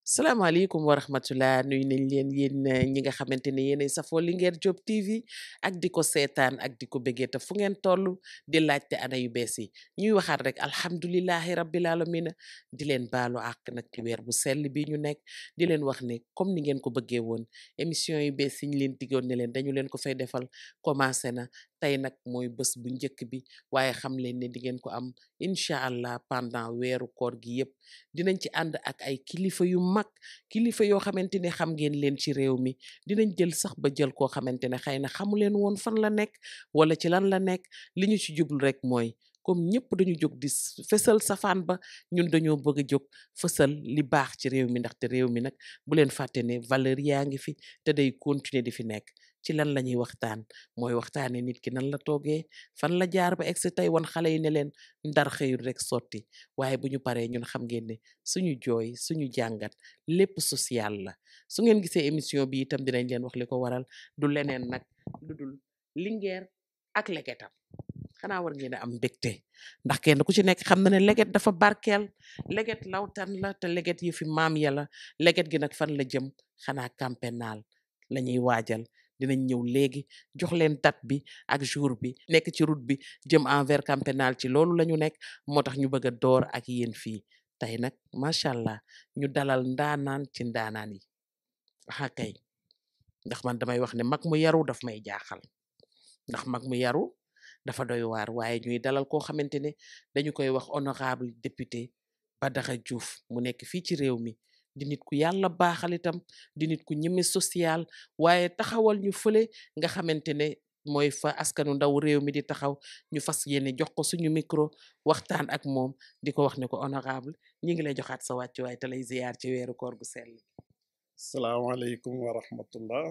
salaamaaleykum wa rahmatullah nuyu nañ leen yéen ñi nga xamante ne yéenay safoo Linguère Diop TV ak di ko seetaan ak di ko bëggee te fu ngeen toll di laajte ana yu bees yi ñuy waxaat rek alhamdulilahi rabbil alamina di leen baalu àq nag ci weer bu sell bi ñu nekk di leen wax ne comme ni ngeen ko bëggee woon émission yu bees yi ñu leen diggoon ne leen dañu leen ko fay defal commencé na tey nag mooy bés bu njëkk bi waaye xam leen ne di ngeen ko am incha allah pendant weeru koor gi yëpp dinañ ci ànd ak ay kilifa yu mag kilifa yoo xamante ne xam ngeen leen ci réew mi dinañ jël sax ba jël koo xamante ne xëy na xamu leen woon fan la nekk wala ci lan la nekk li ñu ci jublu rek mooy comme ñëpp dañu jóg di fësal safaan ba ñun dañoo bëgg a jóg fësal li baax ci réew mi ndaxte réew mi nag bu leen fàtte ne valeur yaa ngi fi te day continuer di fi nekk ci lan la ñuy waxtaan mooy waxtaane nit ki nan la toogee fan la jaar ba egsi tey wan xale yi ne leen ndar xëyul rek sotti waaye bu ñu paree ñun xam ngeen ne suñu jooy suñu jàngat lépp social la su ngeen gisee émission bi itam dinañ leen wax li ko waral du leneen nag lu dul Linguère ak legetam xanaa war ngeen a am mbégte ndax kenn ku ci nekk xam na ne leget dafa barkeel leget lawtan la te leget yi fi maam ya la leget gi nag fan la jëm xanaa campénal la ñuy waajal dinañ ñëw léegi jox leen date bi ak jour bi nekk ci route bi jëm envers camp pénal ci loolu la ñu nekk moo tax ñu bëgg a door ak yéen fii tey nag macha allah ñu dalal ndaanaan ci ndaanaan yi waxa kay ndax man damay wax ne mag mu yaru daf may jaaxal ndax mag mu yaru dafa doy waar waaye ñuy dalal koo xamante ne dañu koy wax honorable député Badara Diouf mu nekk fii ci réew mi di nit ku yàlla baaxal itam di nit ku ñeme social waaye taxawal ñu fële nga xamante ne mooy fa askanu ndaw réew mi di taxaw ñu fas yéene jox ko suñu micro waxtaan ak moom di ko wax ne ko honorable ñi ngi lay joxaat sa wàccuwaay te lay ziyaar ci weeru koor gu sell salaamaaleykum wa rahmatullah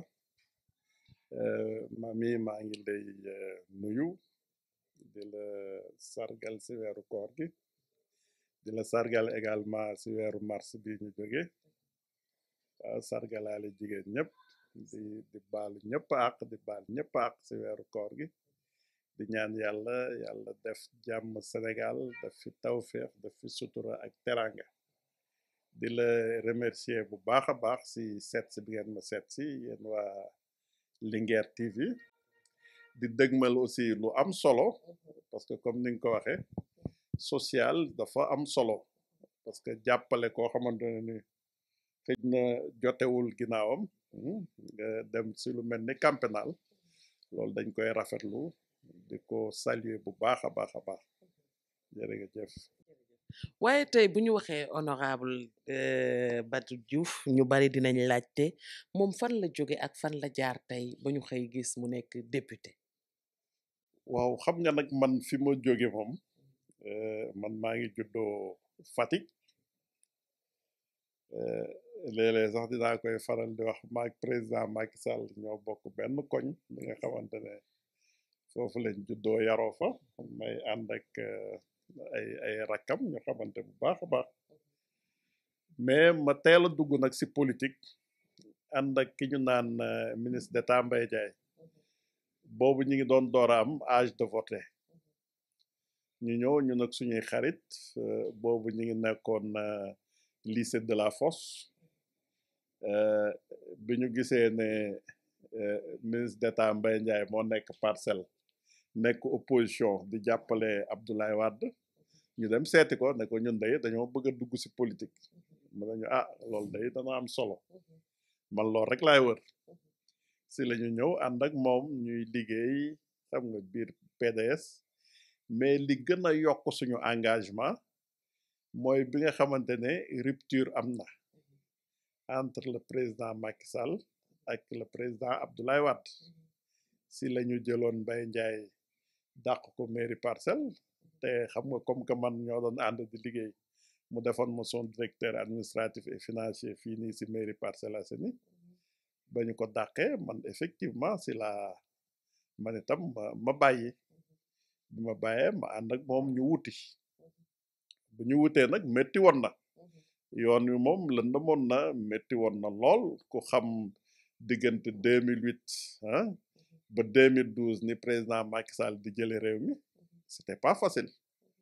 mami maa ngi lay nuyu di la sargal si weeru koor gi di la sargal également si weeru mars bi ñu jóge waaw sargalaale jigéen ñëpp di di baalu ñëpp àq di baal ñëpp àq si weeru koor gi di ñaan yàlla yàlla def jàmm Sénégal def fi tawféex def fi sutura ak teranga di la remercier bu baax a baax si seet si bi ngeen ma seet si yéen waa Linguère TV di dëgmal aussi lu am solo parce que comme ni nga ko waxee social dafa am solo parce que jàppale koo xamante ne ni xëj na jotewul ginnaawam nga dem si lu mel ni camp pénal loolu dañ koy rafetlu di ko saluer bu baax a baax a baax jërëjëf waaye tey bu ñu waxee honorable Badou Diouf ñu bari dinañ laajte moom fan la jóge ak fan la jaar tey ba ñu xëy gis mu nekk député waaw xam nga nag man fi ma jóge moom man maa ngi juddoo Fatick léeg-léeg sax dinaa koy faral di wax maak président Macky Sall ñoo bokk benn koñ bi nga xamante ne foofu lañ juddoo yaroo fa may ànd ak ay ay rakkam ñu xamante bu baax a baax mais ma teel a dugg nag si politique ànd ak ki ñu naan ministre d'État Mbaye Ndiaye boobu ñu ngi doon door a am âge de voter ñu ñëw ñu nag suñuy xarit boobu ñu ngi nekkoon lycée de la Fosse bi ñu gisee ne ministre d'État Mbaye Ndiaye moo nekk parcelle nekk opposition di jàppale Abdoulaye Wade ñu dem seeti ko ne ko ñun day dañoo bëgg a dugg si politique mu nañu ah loolu day dana am solo man loolu rek laay wër si la ñu ñëw ànd ak moom ñuy liggéey xam nga biir PDS mais li gën a yokk suñu engagement mooy bi nga xamante ne rupture am na entre le président Macky Sall ak le président Abdoulaye Wade si la ñu jëloon Mbaye Ndiaye dàq ko mairie parcelle te xam nga comme que man ñoo doon ànd di liggéey mu defoon ma son directeur administratif et financier fii nii si mairie Parcelles Assainies ba ñu ko dàqee man effectivement si la man itam ma ma bàyyi bi ma bàyyee ma ànd ak moom ñu wuti bu ñu wutee nag métti woon na yoon wi moom lëndëmoon na métti woon na lool ku xam diggante 2008 ah ba 2012 ni président Macky Sall di jële réew mi c'était pas facile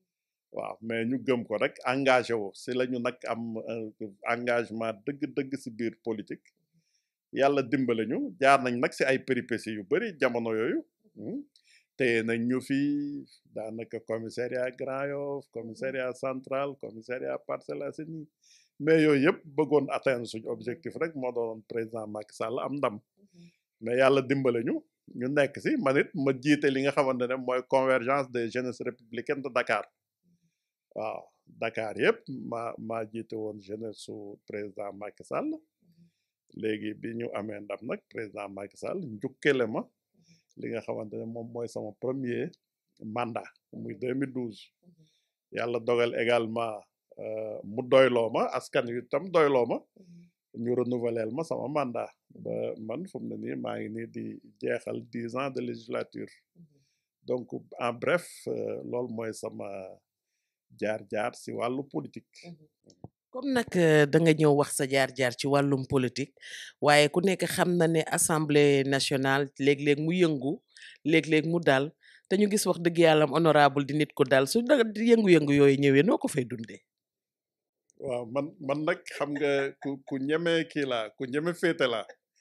waaw mais ñu gëm ko rek engagé wu si la ñu nag am engagement dëgg-dëgg si biir politique yàlla dimbale ñu jaar nañ nag si ay péripéties yu bëri jamono yooyu téye nañ ñu fi daanaka commissariat Grand Yoff commissariat central commissariat Parcelles Assainies mais yooyu yëpp bëggoon atteindre suñu objectif rek moo doon président Macky Sall am ndam mais yàlla dimbale ñu ñu nekk si man it ma jiite li nga xamante ne mooy convergence des jeunesses républicaines de Dakar waaw Dakar yëpp maa maa jiite woon jeunesse su président Macky Sall léegi bi ñu amee ndam nag président Macky Sall njukkele ma li nga xamante ne moom mooy sama premier mandat muy 2012 yàlla dogal également mu doyloo ma askan wi tam doyloo ma ñu renouveler ma sama mandat ba man fu mu ne nii maa ngi nii di jeexal dix ans de législature donc en bref loolu mooy sama jaar-jaar si wàllu politique. comme nag da nga ñëw wax sa jaar-jaar ci wàllum politique waaye ku nekk xam na ne assemblée nationale léeg-léeg mu yëngu léeg-léeg mu dal te ñu gis wax dëgg yàlla honorable di nit ko dal su da yëngu-yëngu yooyu ñëwee noo ko fay dundee. waaw man man nag xam nga ku ku ñeme kii laa ku ñeme féete laa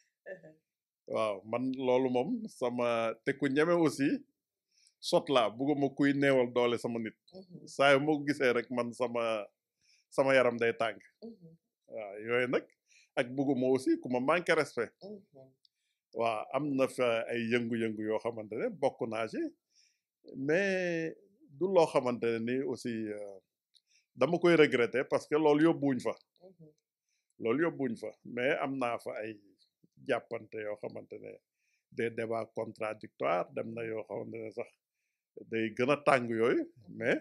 waaw man loolu moom sama te ku ñeme aussi sot laa bugguma kuy neewal doole sama nit saa yu moo gisee rek man sama sama yaram day tàng waaw yooyu nag ak bugguma aussi ku ma manqué respect waaw am na fa ay yëngu-yëngu yoo xamante ne bokk naa ci mais du loo xamante ne ni aussi dama koy regretter parce que loolu yóbbuwuñ fa loolu yóbbuwuñ fa mais am naa fa ay jàppante yoo xamante ne des débats contradictoires dem na yoo xamante ne sax day gën a tàng yooyu mais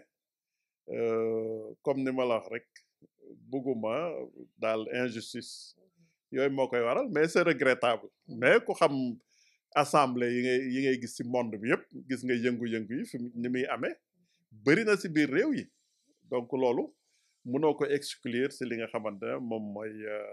comme ni ma la wax rek bugguma daal injustice yooyu moo koy waral mais c'est regrettable mais ku xam assemblée yi ngay yi ngay gis ci monde bi yëpp gis nga yëngu-yëngu yi fi ni muy amee bëri na ci biir réew yi donc loolu mënoo ko exclure ci li nga xamante ne moom mooy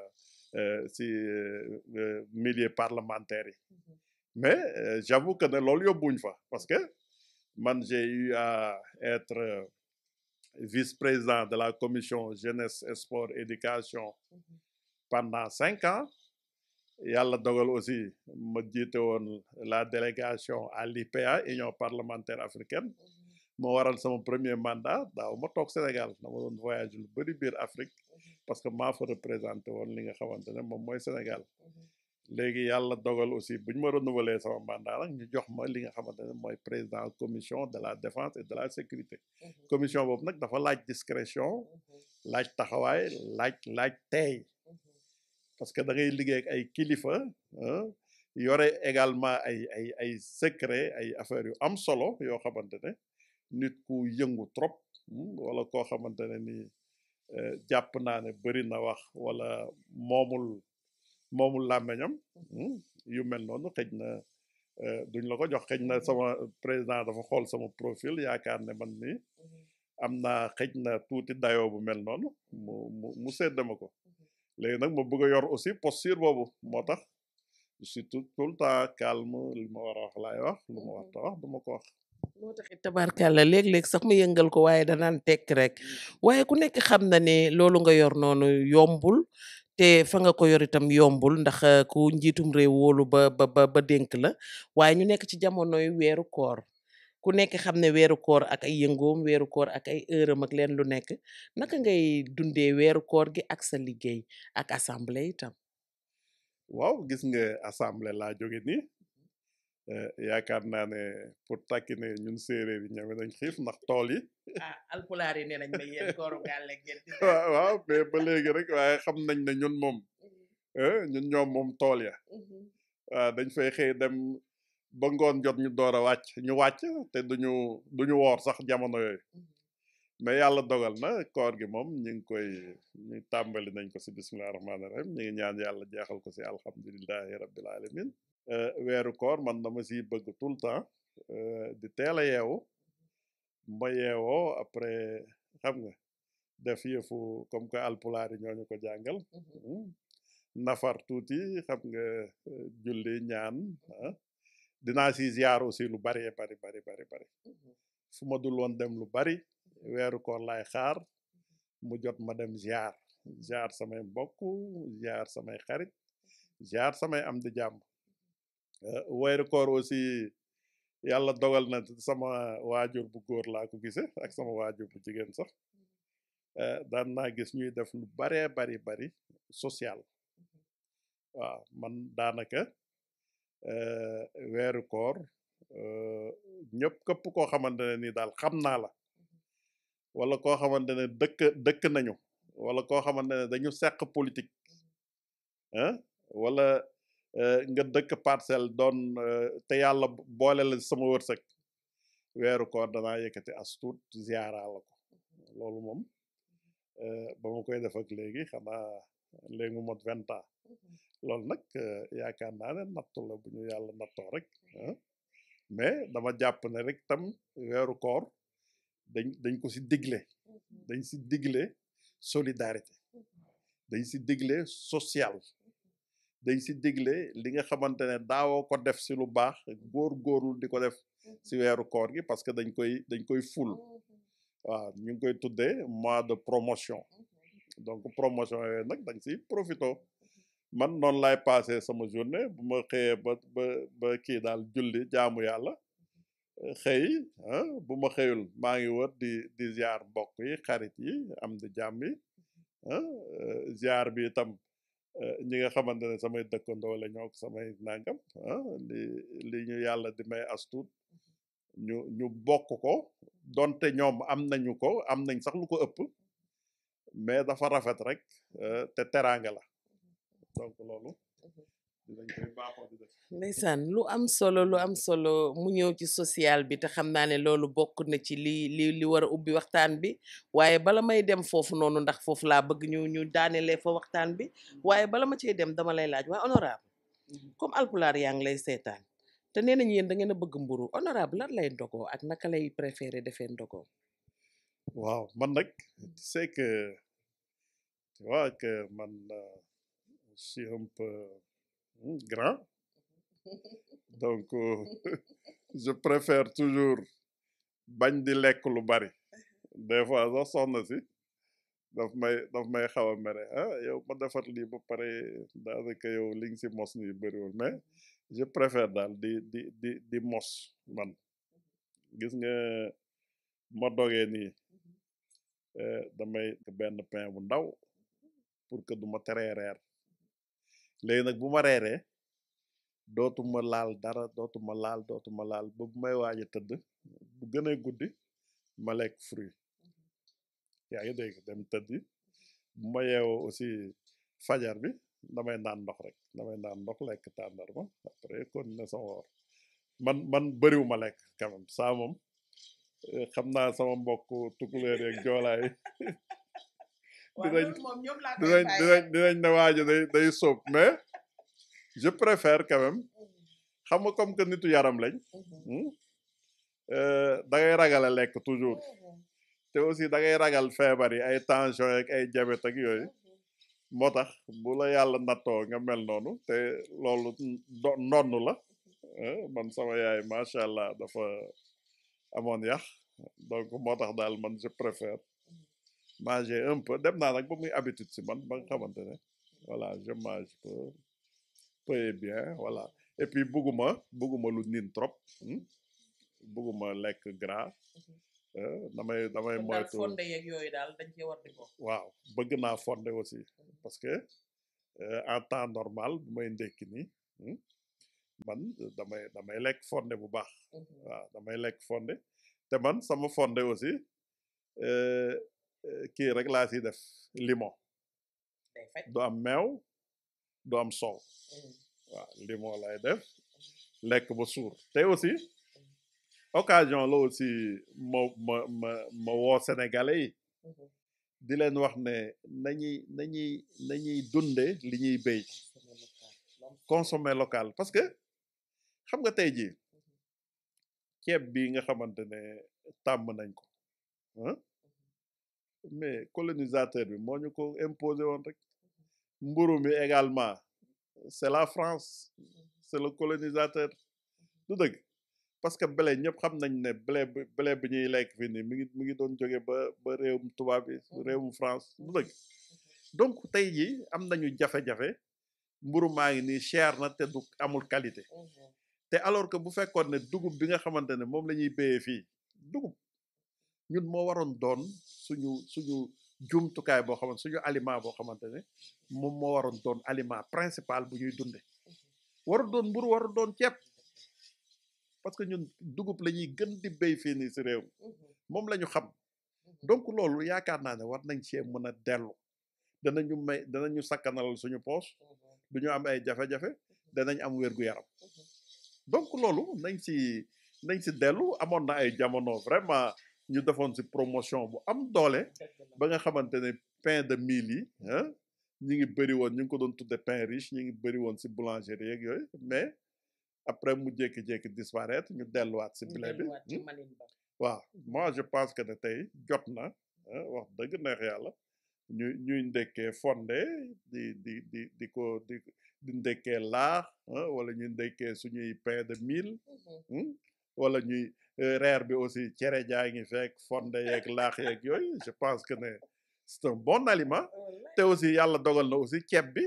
ci milieu parlementaire yi mais j'avoue que ne loolu yóbbuñ fa parce que man j'ai eu à être vice-président de la commission jeunesse sport éducation pendant cinq ans yàlla dogal aussi ma jiite woon la délégation à l'IPA union parlementaire africaine moo waral sama premier mandat daaw ma toog Sénégal dama doon voyage lu bëri biir Afrique parce que maa fa représenté woon li nga xamante ne moom mooy Sénégal léegi yàlla dogal aussi bu ñu ma renouveler sama mandat nag ñu jox ma li nga xamante ne mooy président commission de la défense et de la sécurité commission boobu nag dafa laaj discrétion laaj taxawaay laaj laaj teey parce que da ngay liggéey ak ay kilifa yore également ay ay ay secret ay affaires yu am solo yoo xamante ne nit ku yëngu trop wala koo xamante ne ni jàpp naa ne bëri na wax wala moomul moomul làmmeñam yu mel noonu xëj na duñ la ko jox xëj na sama président dafa xool sama profil yaakaar ne man ni am naa xëj na tuuti dayoo bu mel noonu mu mu mu séddama ko léegi nag ma bëgg a yor aussi posture boobu moo tax je suis tout tout le temps calme li ma war a wax laay wax lu ma war a wax du ma ko wax moo taxit tabarkàlla léeg-léeg sax mu yëngal ko waaye danaan tekk rek waaye ku nekk xam na ne loolu nga yor noonu yombul te fa nga ko yor itam yombul ndax ku njiitum réew wóolu ba ba ba dénk la waaye ñu nekk ci jamonoy weeru koor ku nekk xam ne weeru koor ak ay yëngoom weeru koor ak ay heure am ak leen lu nekk naka ngay dundee weeru koor gi ak sa liggéey ak assemblée itam waaw gis nga assemblée laa jóge nii yaakaar naa ne pour takki ne ñun séeréer yi ñame nañ xiif ndax tool yi ah alpulaar yi nee nañ ma yéen kooru gàlle ngeen waaw waaw mais ba léegi rek waaye xam nañ ne ñun moom ñun ñoom moom tool ya waaw dañ fay xëy dem ba ngoon jot ñu door a wàcc ñu wàcc te duñu duñu woor sax jamono yooyu mais yàlla dogal na koor gi moom ñu ngi koy ñu tàmbali nañ ko si bismillahi rahmaani rahim ñu ngi ñaan yàlla jeexal ko si alhamdulilahi rabbil alamin weeru koor man dama si bëgg tout le temps di teel a yeewu ma yeewoo après xam nga def yëfu comme que alpulaar yi ñooñu ko jàngal nafar tuuti xam nga julli ñaan dinaa si ziar aussi lu bari bari bari bari bari fu ma dul woon dem lu bari weeru koor laay xaar mu jot ma dem ziar ziar samay mbokk ziar samay xarit ziar samay am di jàmm weeru koor aussi yàlla dogal na sama waajur bu góor laa ko gise ak sama waajur bu jigéen sax daan naa gis ñuy def lu baree bari bari social waaw man daanaka weeru koor ñëpp képp koo xamante ne nii daal xam naa la wala koo xamante ne dëkk dëkk nañu wala koo xamante ne dañu seq politique ah wala nga dëkk parcelle doon te yàlla boole la sama wërsëg weeru koor danaa yëkkati as tuut ziara la ko loolu moom ba ma koy def ak léegi xanaa léegi mu mot vingt ans loolu nag yaakaar naa ne nattu la bu ñu yàlla nattoo rek mais dama jàpp ne rek tam weeru koor dañ dañ ko si digle dañ si digle solidarité dañ si digle social dañ si digle li nga xamante ne daawoo ko def si lu baax góor-góorlu di ko def si weeru koor gi parce que dañ koy dañ koy ful waaw ñu ngi koy tuddee mois de promotion donc promotion yooyu nag dañ si profito man noonu laay passé sama journée bu ma xëyee ba ba ba kii daal julli jaamu yàlla xëy bu ma xëyul maa ngi wër di di ziar mbokk yi xarit yi am di jàmm yi ziar bi itam ñi nga xamante ne samay dëkkandoo la ñoo samay nangam li li ñu yàlla di may astuut ñu ñu bokk ko donte ñoom am nañu ko am nañ sax lu ko ëpp mais dafa rafet rek te teraanga la donc loolu dinañ koy baaxoo di def ndeysaan lu am solo lu am solo mu ñëw ci social bi te xam naa ne loolu bokk na ci li li li war a ubbi waxtaan bi waaye bala may dem foofu noonu ndax foofu laa bëgg ñu ñu daanelee fa waxtaan bi waaye bala ma cey dem dama lay laaj waaye honorable comme alpulaar yaa ngi lay seetaan te nee nañu yéen da ngeen a bëgg mburu honorable lan lay ndogoo ak naka lay préféré defee ndogoo waaw man nag c'est que tu vois que man je suis un peu grand donc je préfère toujours bañ di lekk lu bari des fois sax soxna si daf may daf may xaw a mere ah yow ma defar lii ba pare daanaka yow li nga si mos nii bëriwul mais je préfère daal di di di di mos man gis nga ma dogee nii damay benn pain bu ndaw pour que du ma teree reer léegi nag bu ma reeree dootuma laal dara dootuma laal dootuma laal ba bu may waaj a tëdd bu gën a guddi ma lekk fruit yaa ngi dégg dem tëddi bu ma yeewoo aussi fajar bi damay naan ndox rek damay naan ndox lekk tàndarma après continuer sama woor man man bëriwu ma lekk quand même saa moom xam naa sama mbokk tukuleer yeeg joolaay dinañ dinañ dinañ dinañ ne waajo day day sóob mais je préfère quand même xam nga comme que nitu yaram lañ da ngay ragal a lekk toujours te aussi da ngay ragal feebar yi ay tension ak ay diabète ak yooyu moo tax bu la yàlla nattoo nga mel noonu te loolu ndonn la man sama yaay macha allah dafa amoon yax donc moo tax daal man je préfère manger un peu dem naa nag ba muy habitude si man ba nga xamante ne voilà je mange peu peu et bien voilà et puis bugguma bugguma lu niin trop bugguma lekk gras damay damay moytu fonde yeeg yooyu daal dañ cee war di ko waaw bëgg naa fonde aussi parce que en temps normal bu may ndekki nii man damay damay lekk fonde bu baax waaw damay lekk fonde te man sama fonde aussi kii rek laa si def limon du am meew du am soow waaw limon lay def lekk ba suur te aussi occasion la aussi ma ma ma ma woo sénégalais yi di leen wax ne nañuy nañuy nañuy dunde li ñuy béy consommer local parce que xam nga tey jii ceeb bi nga xamante ne tàmm nañ ko mais colonisateur bi moo ñu ko imposé woon rek mburu mi également c'est la France c'est le colonisateur du dëgg parce que blé ñëpp xam nañ ne blé bi blé bi ñuy lekk fii nii mi ngi mi ngi doon jóge ba ba réewum tubaab bi réewum France bu dëgg donc tey jii am nañu jafe-jafe mburu maa ngi nii cher na te du amul qualité te alors que bu fekkoon ne dugub bi nga xamante ne moom la ñuy béyee fii dugub ñun moo waroon doon suñu suñu jumtukaay boo xamante suñu aliment boo xamante ne moom moo waroon doon aliment principal bu ñuy dunde waru doon mburu waru doon ceeb parce que ñun dugub la ñuy gën di béy fii nii si réew moom la ñu xam donc loolu yaakaar naa ne war nañ cee mën a dellu danañu may danañu sakkanalal suñu poos du ñu am ay jafe-jafe danañ am wér-gu-yaram donc loolu nañ si nañ si dellu amoon na ay jamono vraiment ñu defoon si promotion bu am doole ba nga xamante ne pain de mil yi ah ñi ngi bëri woon ñu ngi ko doon tudde pain riche ñi ngi bëri woon si boulangerie yeeg yooyu mais après mu jékki-jékki disparaître ñu delluwaat si blé bi waaw moi je pense que ne tey jot na wax dëgg neex yàlla ñu ñuy ndekkee fonde di di di di ko di di ndekkee laax wala ñuy ndekkee suñuy pain de mil wala ñuy reer bi aussi cere jaa ngi fekk fonde yeeg laax yeeg yooyu je pense que ne c'est un bon aliment te aussi yàlla dogal na aussi ceeb bi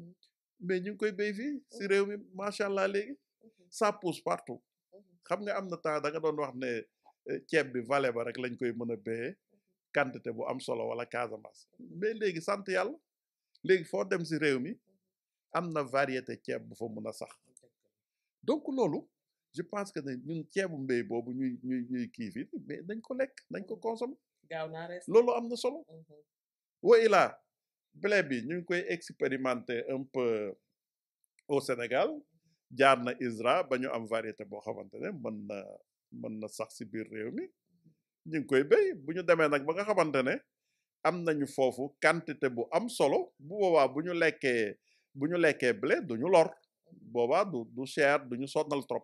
mais ñu ngi koy béy fii si réew mi macha allah léegi ça pousse partout xam nga am na temps da nga doon wax ne ceeb bi vallée ba rek lañ koy mën a béyee quantité bu am solo wala Casamance mais léegi sant yàlla léegi foo dem si réew mi am na variété ceeb bu fa mën a sax donc loolu je pense que ne ñun ceebu mbéy boobu ñuy ñuy ñuy kii fii mais nañ ko lekk nañ ko consommer loolu am na solo wa ilaa blé bi ñu ngi koy expérimenter un peu au Sénégal jaar na ISRA ba ñu am variété boo xamante ne mën na mën na sax si biir réew mi ñu ngi koy béy bu ñu demee nag ba nga xamante ne am nañu foofu quantité bu am solo bu boobaa bu ñu lekkee bu ñu lekkee blé du ñu lor boobaa du du cher du ñu sonnal trop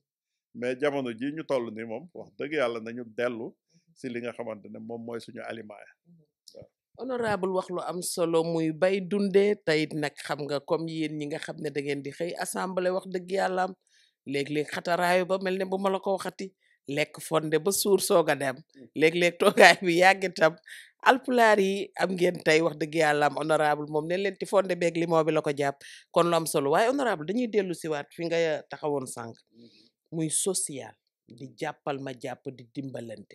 mais jamono ji ñu toll nii moom wax dëgg yàlla nañu dellu si li nga xamante ne moom mooy suñu aliment ya honorable wax lu am solo muy bay dundee teyit nag xam nga comme yéen ñi nga xam ne da ngeen di xëy assemblée wax dëgg yàlla am léeg-léeg xataraayu ba mel ne bu ma la ko waxati lekk fonde ba suur soog a dem léeg-léeg toogaay bi yàgg itam alpulaar yi am ngeen tey wax dëgg yàlla am honorable moom ne leen ti fonde beeg limon bi la ko jàpp kon lu am solo waaye honorable dañuy dellu siwaat fi nga taxawoon sànq muy social di jàppal ma jàpp di dimbalante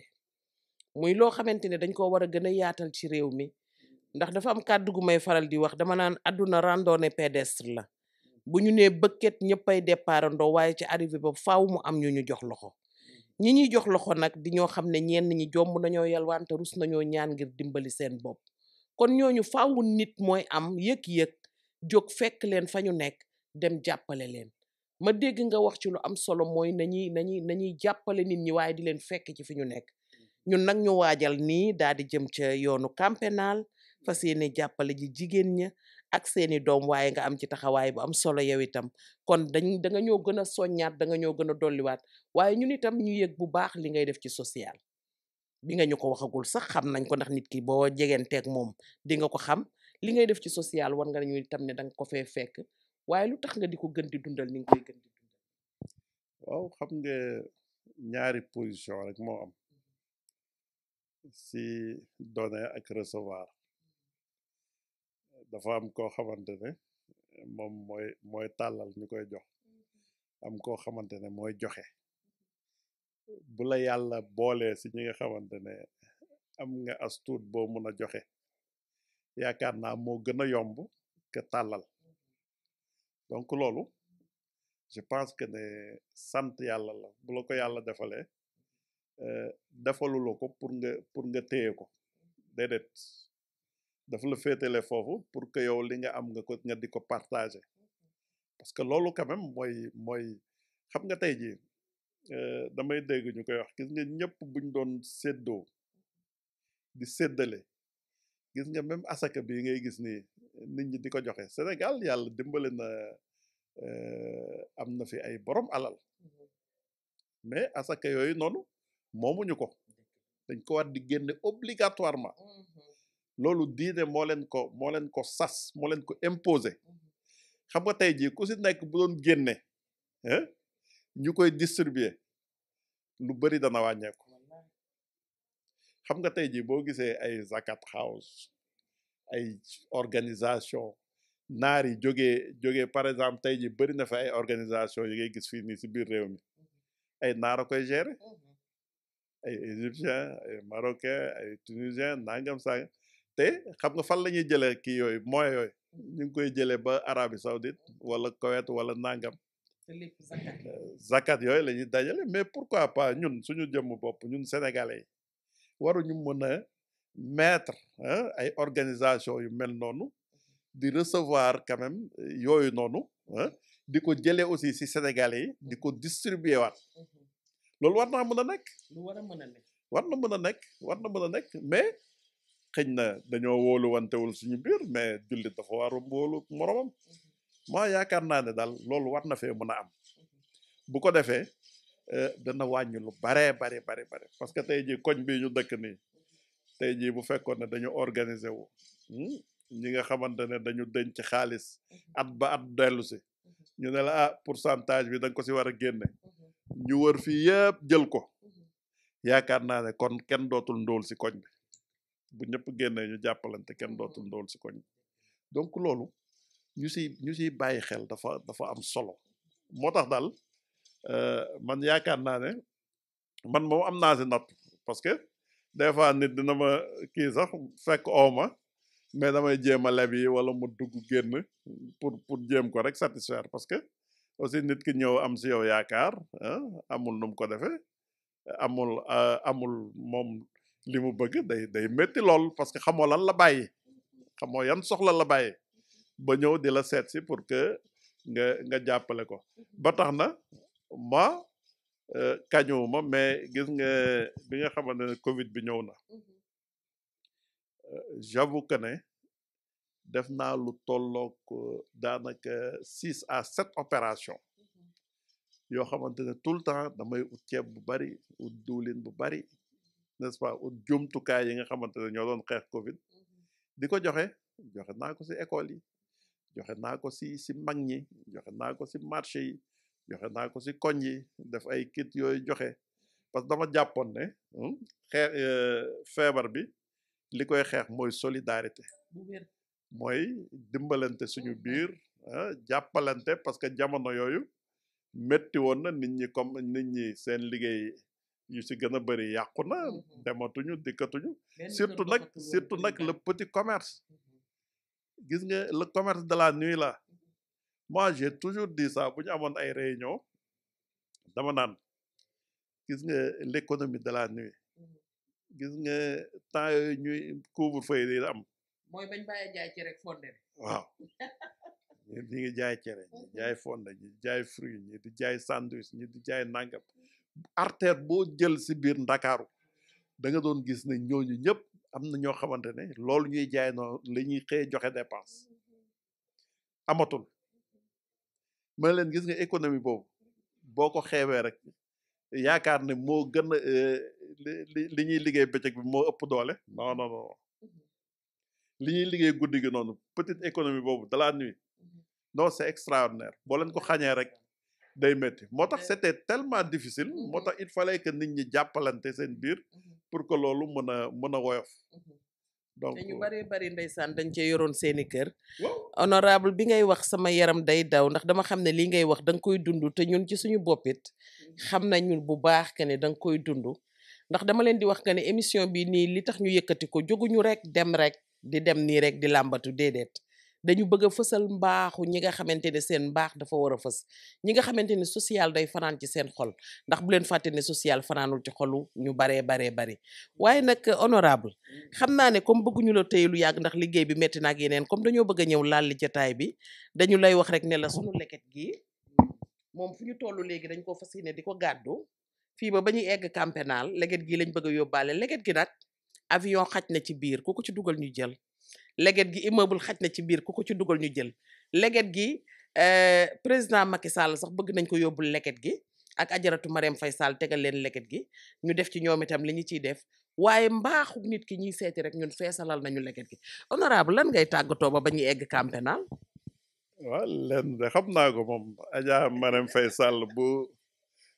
muy loo xamante ne dañ ko war a gën a yaatal ci réew mi ndax dafa am kàddu gu may faral di wax dama naan àdduna randonnée pédestre la bu ñu nee bëkket ñëppay départandoo waaye ci arrivé ba faaw mu am ñu ñu jox loxo ñi ñuy jox loxo nag di ñoo xam ne ñenn ñi jomb nañoo yalwaan te rus nañoo ñaan ngir dimbali seen bopp kon ñooñu faawu nit mooy am yëg-yëg jóg fekk leen fa ñu nekk dem jàppale leen ma dégg nga wax ci lu am solo mooy nañuy nañuy nañuy jàppale nit ñi waaye di leen fekk ci fi ñu nekk ñun nag ñu waajal nii daal di jëm ca yoonu campénal fas yéene jàppale ji jigéen ña ak seeni doom waaye nga am ci taxawaay bu am solo yow itam kon dañ da nga ñoo gën a soññaat da nga ñoo gën a dolliwaat waaye ñun itam ñu yëg bu baax li ngay def ci social bi nga ñu ko waxagul sax xam nañ ko ndax nit ki boo jegeenteeg moom di nga ko xam li ngay def ci social war nga ñu itam ne da nga ko fee fekk waaye lu tax nga di ko gën di dundal ni nga koy gën di dundal waaw xam nga ñaari position rek moo am si donner ak recevoir dafa am koo xamante ne moom mooy mooy tàllal ñu koy jox am koo xamante ne mooy joxe bu la yàlla boolee si ñi nga xamante ne am nga as tuut boo mun a joxe yaakaar naa moo gën a yomb que tàllal donc loolu je pense que ne sant yàlla la bu la ko yàlla defalee defalula ko pour nga pour nga téye ko déedéet dafa la féetale foofu pour que yow li nga am nga ko nga di ko partager parce que loolu quand même mooy mooy xam nga tey jii damay dégg ñu koy wax gis nga ñëpp buñ doon séddoo di séddale gis nga même asaka bi ngay gis ni nit ñi di ko joxe Sénégal yàlla dimbale na am na fi ay borom alal mais asaka yooyu noonu moomuñu ko dañ ko war di génne obligatoirement loolu diine moo leen ko moo leen ko sas moo leen ko imposer xam nga tey jii ku si nekk bu doon génne ñu koy distribuer lu bëri dana wàññeeku xam nga tey jii boo gisee ay zakat house ay organisation naar yi jógee jógee par exemple tey jii bëri na fa ay organisation yi ngay gis fii nii si biir réew mi ay naar a koy gérer ay égyptien ay marocain ay tunisien nangam sangam te xam nga fan la ñuy jëlee kii yooyu moyens yooyu ñu ngi koy jëlee ba Arabie Saoudite wala Koweït wala nangam zakat yooyu la ñuy dajale mais pourquoi pas ñun suñu jëmm bopp ñun sénégalais yi waruñu mën a mettre ay organisation yu mel noonu di recevoir quand même yooyu noonu di ko jëlee aussi si sénégalais yi di ko distribuer waat loolu war naa mën a nekk lu war a mën a nekk war na mën a nekk war na mën a nekk mais xëñ na dañoo wóolu wantewul suñu biir mais jullit dafa war a wóolu moromam moo yaakaar naa ne daal loolu war na fee mën a am bu ko defee dana wàññi lu baree bari bari bari parce que tey jii koñ bii ñu dëkk nii tey jii bu fekkoon ne dañu organiser wu ñi nga xamante ne dañu denc xaalis at ba at dellu si ñu ne la ah pourcentage bi da nga ko si war a génne ñu wër fii yëpp jël ko yaakaar naa ne kon kenn dootul ndóol si koñ bi bu ñëpp génnee ñu jàppalante kenn dootul ndóol si koñ bi donc loolu ñu si ñu siy bàyyi xel dafa dafa am solo moo tax daal man yaakaar naa ne man moom am naa si natt parce que des fois nit dina ma kii sax fekk ooma mais damay jéem a leb yi wala mu dugg génn pour pour jéem ko rek satisfaire parce que aussi nit ki ñëw am si yow yaakaar amul nu mu ko defee amul amul moom li mu bëgg day day métti lool parce que xamoo lan la bàyyi xamoo yan soxla la bàyyi ba ñëw di la seet si pour que nga nga jàppale ko ba tax na ma kañuwuma mais gis nga bi nga xamante ne Covid bi ñëw na j'avoue que ne def naa lu tollook daanaka six à sept opération yoo xamante ne tout le temps damay ut ceeb bu bari ut diwlin bu bari n'est-ce pas ut jumtukaay yi nga xamante ne ñoo doon xeex Covid di ko joxe joxe naa ko ci école yi joxe naa ko ci ci mag ñi joxe naa ko ci marché yi joxe naa ko ci koñ yi def ay kit yooyu joxe parce que dama jàppoon ne xeex feebar bi li koy xeex mooy solidarité mooy dimbalante suñu biir jàppalante parce que jamono yooyu métti woon na nit ñi comme nit ñi seen liggéey yu ci gën a bëri yàqu na dematuñu dikkatuñu surtout nag surtout nag le petit commerce gis nga le commerce de la nuit là moi j'ai toujours dit ça bu ñu amoon ay réunion dama naan gis nga l'économie de la nuit gis nga temps yooyu ñuy couvre-feu yi am mooy bañ bàyyi jaay ci rek fonde waaw ñi ñi ngi jaay cere ñi jaay fonde ñi jaay fruit ñi di jaay sandwich ñi di jaay nangam artère boo jël si biir ndakaaru da nga doon gis ne ñooñu ñëpp am na ñoo xamante ne loolu ñuy jaay noonu la ñuy xëy joxe dépense amatul ma leen gis nga économie boobu boo ko xeewee rek yaakaar ne moo gën a li li ñuy liggéey bëccëg bi moo ëpp doole non non non li ñuy liggéey guddi gi noonu petite économie boobu de la nuit non c'est extraordinaire boo leen ko xañee rek day métti moo tax c'était tellement difficile moo tax il fallait que nit ñi jàppalante seen biir pour que loolu mën a mën a woyof donc te ñu bëree bëri ndeysaan dañ cee yoroon seeni kër waaw honorable bi ngay wax sama yaram day daw ndax dama xam ne li ngay wax da nga koy dund te ñun ci suñu boppit xam nañu bu baax que ne da nga koy dund ndax dama leen di wax que ne émission bi nii li tax ñu yëkkati ko jóguñu rek dem rek di dem nii rek di làmbatu déedéet dañu bëgg a fësal mbaaxu ñi nga xamante ne seen mbaax dafa war a fës ñi nga xamante ne social day fanaan ci seen xol ndax bu leen fàtte ne social fanaanul ci xolu ñu baree baree bari waaye nag honorable xam naa ne comme bëgguñu la téye lu yàgg ndax liggéey bi metti na ak yeneen comme dañoo bëgg a ñëw laal li jataay bi dañu lay wax rek ne la sunu leket gi moom fu ñu toll léegi dañ ko fas yéene di ko gàddu fii ba ba ñuy egg camp pénal leget gi lañ bëgg a yóbbaale leget gi nag avion xaj na ci biir ku ko ci dugal ñu jël leget gi immeuble xaj na ci biir ku ko ci dugal ñu jël leget gi président Macky Sall sax bëgg nañ ko yóbbul leget gi ak ajaratu Marème Faye Sall tegal leen leget gi ñu def ci ñoom itam li ñu ciy def waaye mbaaxu nit ki ñuy seeti rek ñun feesalal nañu leget gi honorable lan ngay tàggatoo ba ba ñuy egg camp pénal waaw leen de xam naa ko moom Adja Marème Faye Sall bu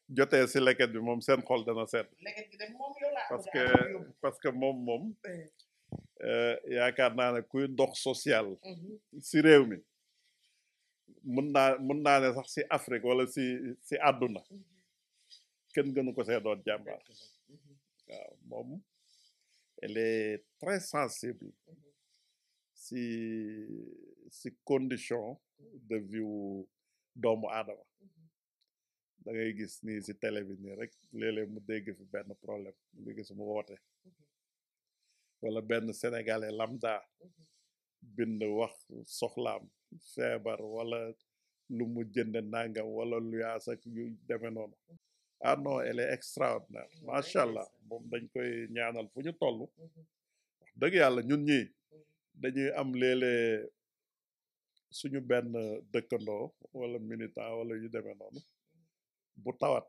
jotee si leket bi moom seen xol dana sedd leket gi dem moom yow laa parce que parce que moom moom yaakaar naa ne kuy dox social si réew mi mun naa mun naa ne sax si Afrique wala si si àdduna kenn gënu ko see doon jàmbaar waaw moom elle est très sensible si si condition de vie doomu aadama da ngay gis nii si télé bi nii rek léeg-léeg mu dégg fi benn problème nga gis mu woote wala benn sénégalais lambda bind wax soxlaam feebar wala lu mu jënd nangam wala lu yaas ak yu demee noonu ah non elle est extraordinaire macha allah moom dañ koy ñaanal fu ñu toll wax dëgg yàlla ñun ñi dañuy am léeg-léeg suñu benn dëkkandoo wala militant wala yu demee noonu bu tawat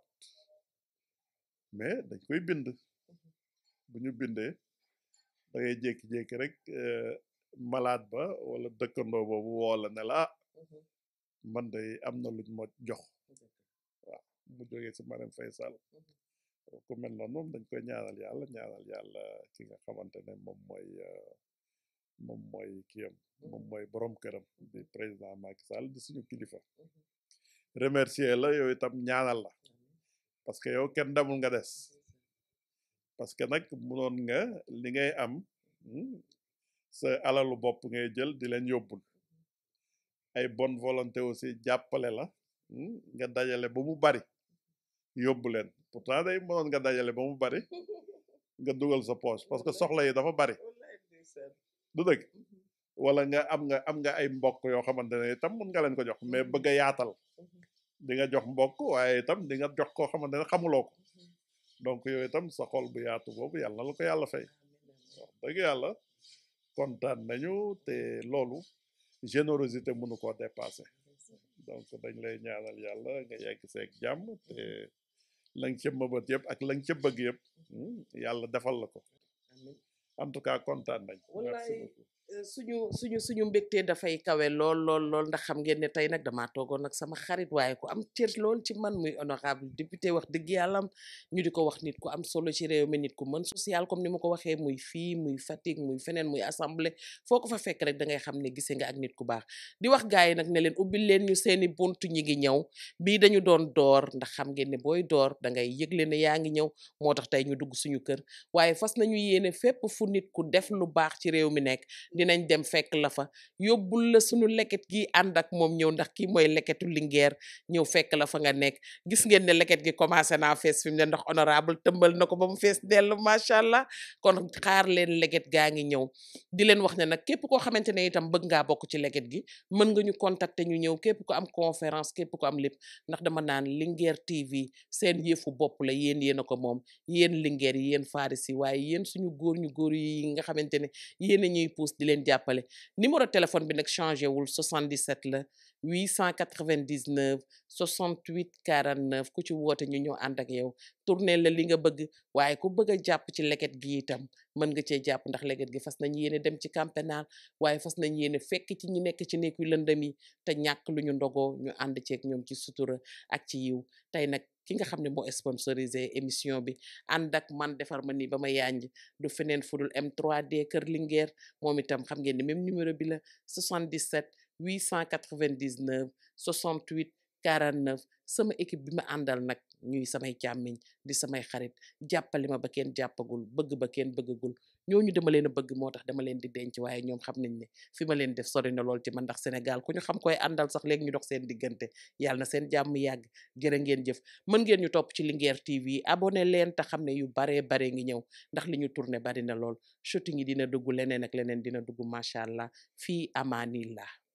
mais dañ koy bind bu ñu bindee da ngay jékki-jékki rek malade ba wala dëkkandoo boobu woo la ne la man de am na luñ ma jox waaw mu jógee si Marème Faye Sall ku mel noonu moom dañ koy ñaanal yàlla ñaanal yàlla ki nga xamante ne moom mooy moom mooy kiyam moom mooy borom këram di président Macky Sall di suñu kilifa remercier la yow itam ñaanal la parce que yow kenn demul nga des parce que nag munoon nga li ngay am sa alalu bopp ngay jël di leen yóbbul ay bonne volonté aussi jàppale la nga dajale ba mu bari yóbbu leen pourtant day mënoon nga dajale ba mu bari nga dugal sa poche parce que soxla yi dafa bari du dëgg wala nga am nga am nga ay mbokk yoo xamante ne itam mun nga leen ko jox mais bëgg a yaatal di nga jox mbokk waaye itam di nga jox koo xamante ne xamuloo ko donc yooyu itam sa xol bu yaatu boobu yàlla na la ko yàlla fay wax dëgg yàlla kontaan nañu te loolu générosité mënu koo dépasser donc dañ lay ñaanal yàlla nga yegg seeg jàmm te la nga ca mëbët yëpp ak la nga ca bëgg yëpp yàlla defal la ko en tout cas kontaan nañ merci beaucoup suñu suñu suñu mbégte dafay kawe lool lool lool ndax xam ngeen ne tey nag damaa toogoon nag sama xarit waaye ku am cër lool ci man muy honorable député wax dëgg yàllam ñu di ko wax nit ku am solo ci réew mi nit ku mën social comme ni ma ko waxee muy fii muy Fatick muy feneen muy assemblée foo ko fa fekk rek da ngay xam ne gisee nga ak nit ku baax di wax gars yi nag ne leen ubbil leen ñu seeni buntu ñi ngi ñëw bii dañu doon door ndax xam ngeen ne booy door da ngay yëgle ne yaa ngi ñëw moo tax tey ñu dugg suñu kër waaye fas nañu yéene fépp fu nit ku def lu baax ci réew mi nekk dinañ dem fekk la fa yóbbul la suñu leket gi ànd ak moom ñëw ndax kii mooy leketu lingeer ñëw fekk la fa nga nekk gis ngeen ne leket gi commencé naa fees fi mu ne ndax honorable tëmbal na ko ba mu fees dell macha allah kon xaar leen leket gaa ngi ñëw di leen wax ne nag képp koo xamante ne itam bëgg ngaa bokk ci leket gi mën nga ñu contacter ñu ñëw képp ko am conférence képp ko am lépp ndax dama naan Linguère TV seen yëfu bopp la yéen yéen a ko moom yéen lingeer yi yéen farisi waaye yéen suñu góor ñu góor yi nga xamante ne yéen a ñuy pousse di leen jàppale numéro téléphone bi nag changé wul 77 la 899 68 49 ku ci woote ñu ñëw ànd ak yow tourné la li nga bëgg waaye ku bëgg a jàpp ci leket gi itam mën nga cee jàpp ndax leket gi fas nañ yéene dem ci camp pénal waaye fas nañ yéene fekk ci ñi nekk ci nekku lëndëm yi te ñàkk lu ñu ndogoo ñu ànd ceeg ñoom ci sutura ak ci yiw tey nag ki nga xam ne moo sponsorisé émission bi ànd ak man defar ma nii ba ma yanj du feneen fudul M3D Kër Linguère moom itam xam ngeen ne même numéro bi la 77 899 68 49 sama équipe bi ma àndal nag ñuy samay càmmiñ di samay xarit jàppale ma ba kenn jàppagul bëgg ba kenn bëggagul ñooñu dama leen a bëgg moo tax dama leen di denc waaye ñoom xam nañ ne fi ma leen def sori na lool ci man ndax Sénégal ku ñu xam koy àndal sax léegi ñu dox seen diggante yàlla na seen jàmm yàgg jërë ngeen jëf mën ngeen ñu topp ci Linguère TV abonné leen te xam ne yu baree bare ngi ñëw ndax li ñu tourné bari na lool shooting yi dina dugg leneen ak leneen dina dugg macha allah fii amaanillah